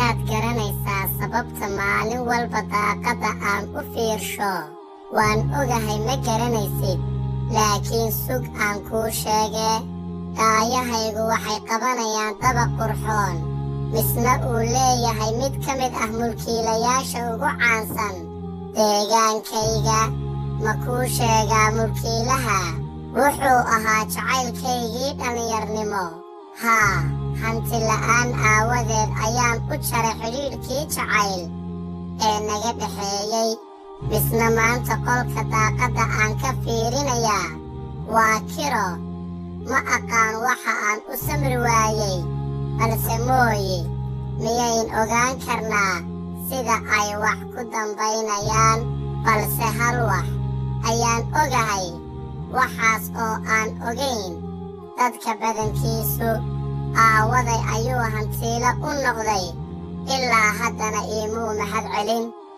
miyaad garanaysaa sababta maalin walba daaqadda aan u fiirsho waan ogahay ma garanaysid laakiin sug aan kuu sheegee daayahaygu waxay qabanayaan dabaq qurxoon misna uu leeyahay mid ka mid ah mulkiilayaasha ugu caansan deegaankayga ma kuu sheegaa mulkiilaha wuxuu ahaa jacaylkaygii dhallinyarnimo haa hanti la'aan aawadeed ayaan u jaray xidhiidhkii jacayl ee naga dhexeeyey misna maanta qolka daaqadda aan ka fiirinayaa waa kiro ma aqaan waxa aan u samri waayey balse mooye miyayn ogaan karnaa sida ay wax ku dambaynayaan balse hal wax ayaan ogahay waxaas oo aan ogayn dadka badankiisu aawaday ayuu hantiilo u noqday ilaa haddana iimuu mahad celin